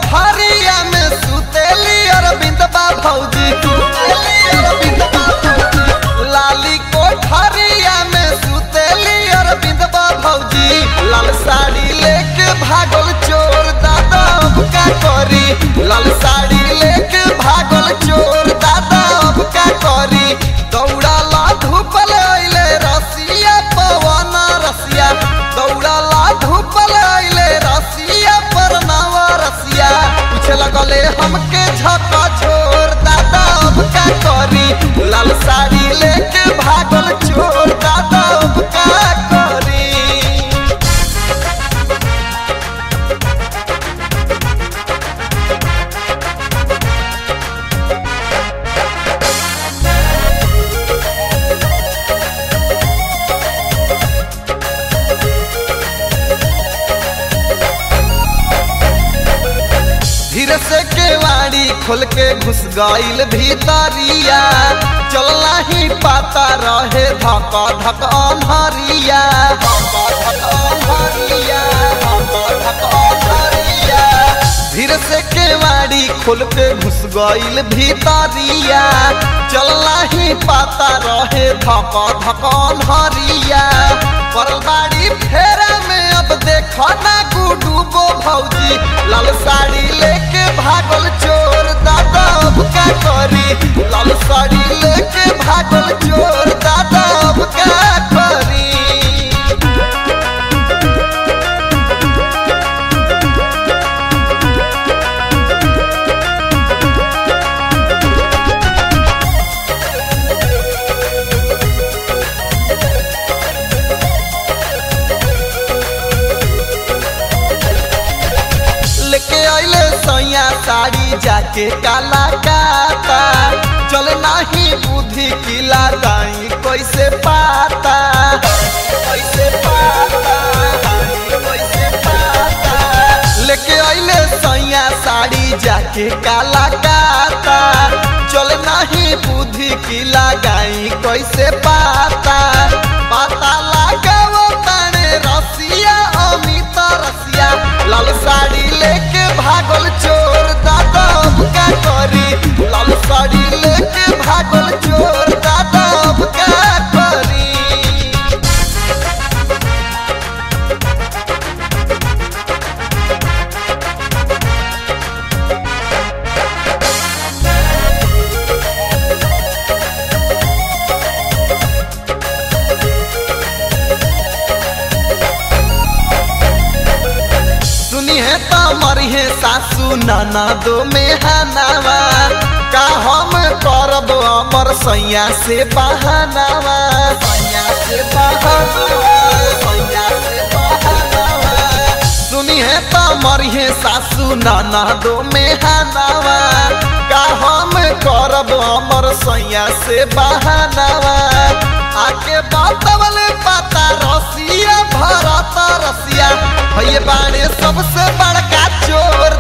कोठरिया में सुतेली अरविंद बा भौजी सुतेली अरविंद बा भौजी लाली कोठरिया में सुतेली अरविंद बा भौजी लाल साड़ी लेके भागल चोर दादा अब का करी लाल साड़ी लेके भागल चोर दादा अब का करी दौड़ाला धूपल अइले रसिया पवन रसिया दौड़ाला धूपल अइले रसिया पर नवा रसिया पूछे लगले हमके झका छोर दादा अब का करी लाल साड़ी लेके भागल चोर दादा अब का करी धीरे से केवाड़ी खोल के घुस गईल भीतरिया चलना ही पाता रहे धक धक अन्हरिया धक धक अन्हरिया धक धक अन्हरिया धीरे से केवाड़ी खोल के घुस गईल भीतरिया चलना ही पाता रहे धक धक अन्हरिया परबाड़ी फेरा में अब देखो ना गुडूबो भौजी लाल साड़ी लेके भागल चोर दादा अब का करी लाल साड़ी लेके भागल चोर दादा अब का करी लेके आइले सैया साड़ी जाके काला काता चल नाही बुद्धि की लगाई कैसे पाता कैसे पाता कैसे पाता लेके आइले सैया साड़ी जाके काला काता चल नाही बुद्धि की लगाई कैसे पाता पाता लगाओ ताने रसिया अमित रसिया लाल साड़ी लेके भागल चोर दादा अब का करी लाल साड़ी लेके भागल चोर दादा अब का करी सुनी है तो मरी है सासू नाना दो में हनावा का हम करब अमर सैया से बहानावा सैया से बहानावा सैया से बहानावा सुनी है तो मरी है सासू नाना दो में हनावा का हम करब अमर सैया से बहानावा आके बातवल पाता रसिया भरत रसिया भैया बाणे सबसे बड़का चोर